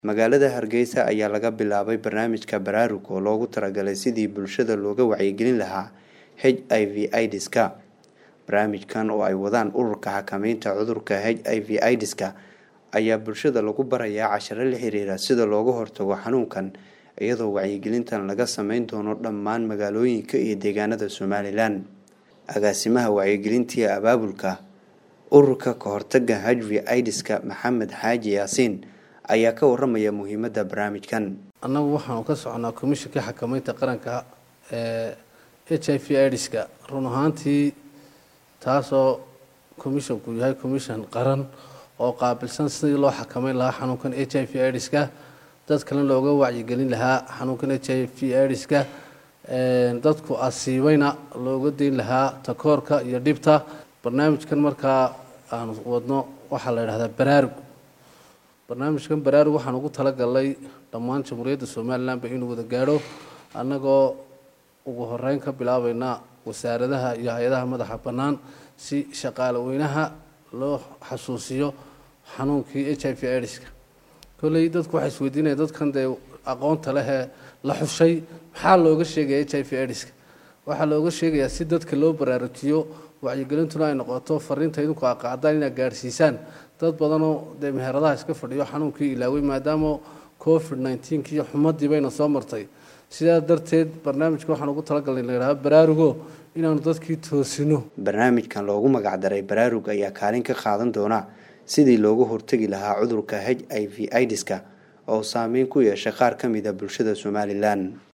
magaalada hargeysa ayaa laga bilaabay barnaamijka baraarug oo loogu talagalay sidii bulshada looga wacyigelin lahaa h i v idska barnaamijkan oo ay wadaan ururka xakameynta cudurka h i v idska ayaa bulshada lagu barayaa casharo la xiriira sida looga hortago xanuunkan iyadoo wacyigelintan laga sameyn doono dhammaan magaalooyinka iyo deegaanada somalilan agaasimaha wacyigelintii abaabulka ururka kahortaga h v idska maxamed xaaji yaasiin ayaa ka waramaya muhiimada barnaamijkan annagu waxaanu ka soconaa komishinka xakameynta qaranka ee h i v idska run ahaantii taasoo komishinku yahay commission qaran oo qaabilsan sidii loo xakameyn lahaa xanuunkan h i v idska dad kale looga wacyigelin lahaa xanuunkan h i v idska dadku asiibayna looga dayn lahaa takoorka iyo dhibta barnaamijkan markaa aanu wadno waxaa la yidhahdaa baraarug barnaamijkan baraarug waxaan ugu talagalnay dhammaan jamhuuriyadda somalilanba inuu wada gaadho annagoo ugu horeyn ka bilaabayna wasaaradaha iyo hay-adaha madaxa bannaan si shaqaale weynaha loo xasuusiyo xanuunkii h i v idska kolley dadku waxay isweydiinaya dadkan dee aqoonta lehee la xushay maxaa looga sheegaya h i v idska waxaa looga sheegayaa si dadka loo baraarujiyo wacyigelintuna ay noqoto fariinta idinku aqaadaan inaad gaadhsiisaan dad badanoo dee meheradaha iska fadhiyo xanuunkii ilaawey maadaama covid nneteen iyo xumadii bayna soo martay sidaa darteed barnaamijka waxaan ugu talagalnay la yidhaha baraarugo inaanu dadkii toosino barnaamijkan loogu magacdaray baraarug ayaa kaalin ka qaadan doona sidii looga hortegi lahaa cudurka h i v idska oo saameyn ku yeeshay qaar ka mid a bulshada somalilan